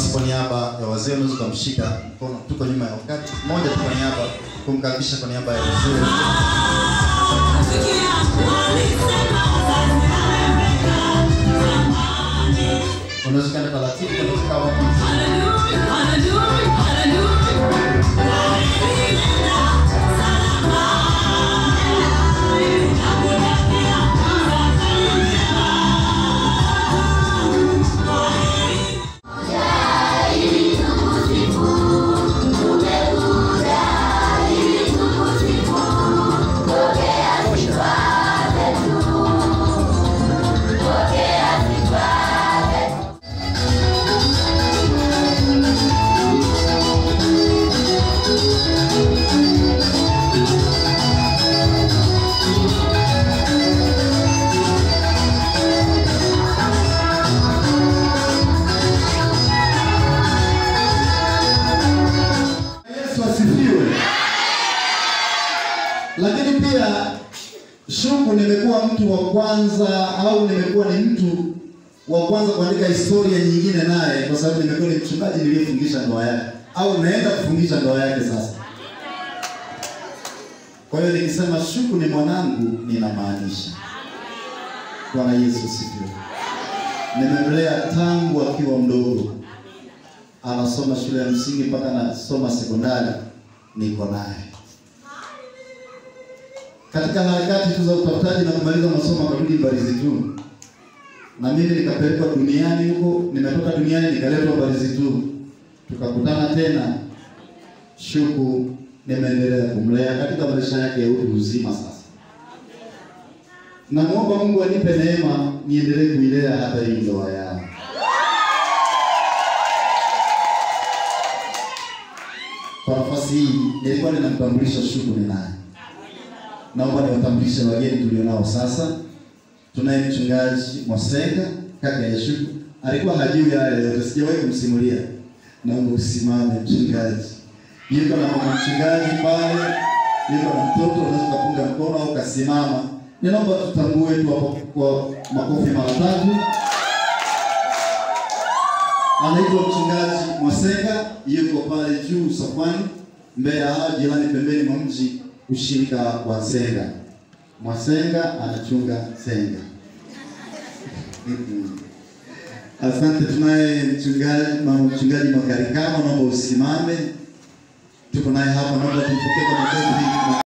basi kwa niaba ya wazee unaweza ukamshika mkono, tuko nyuma ya wakati mmoja tu, kwa niaba kumkaribisha kwa niaba ya wazee. Unaweza kwenda taratibu, unaweza kukaa wapi? Yesu asifiwe. Lakini pia Shuku, nimekuwa mtu wa kwanza au nimekuwa ni mtu wa kwanza kuandika historia nyingine naye, kwa sababu nimekuwa ni mchungaji niliyefungisha ndoa yake au naenda kufungisha ndoa yake sasa. Kwa hiyo nikisema Shuku ni mwanangu, ninamaanisha. Bwana Yesu asifiwe. Nimemlea tangu akiwa mdogo anasoma shule ya msingi mpaka anasoma sekondari, niko naye katika harakati tu za utafutaji na kumaliza masomo, akarudi Mbalizi tu, na mimi nikapelekwa duniani huko. Nimetoka duniani nikaletwa Mbalizi tu, tukakutana tena. Shuku nimeendelea kumlea katika maisha yake ya utu uzima. Sasa namwomba Mungu anipe neema niendelee kuilea hata hii ndoa yao. Kwa nafasi hii nilikuwa ninamtambulisha Shuku ni nani. Naomba niwatambulishe wageni tulionao sasa. Tunaye mchungaji Mwasenga, kaka ya Shuku. Alikuwa hajui haya yote, sijawahi kumsimulia. Naomba usimame mchungaji. Yuko na mama mchungaji pale, yuko na mtoto, unaweza kupunga mkono au kasimama. Ninaomba tutambue tu hapo kwa makofi mara tatu. Anaitwa mchungaji Mwasenga, yuko pale juu Sokoni, Mbeya, hapa jirani, pembeni mwa mji, ushirika wa Senga. Mwasenga anachunga Senga. Mhm. Asante. Tunaye mchungaji mama mchungaji Makarikama, naomba usimame. Tuko naye hapa, naomba tumpokee kwa makofi.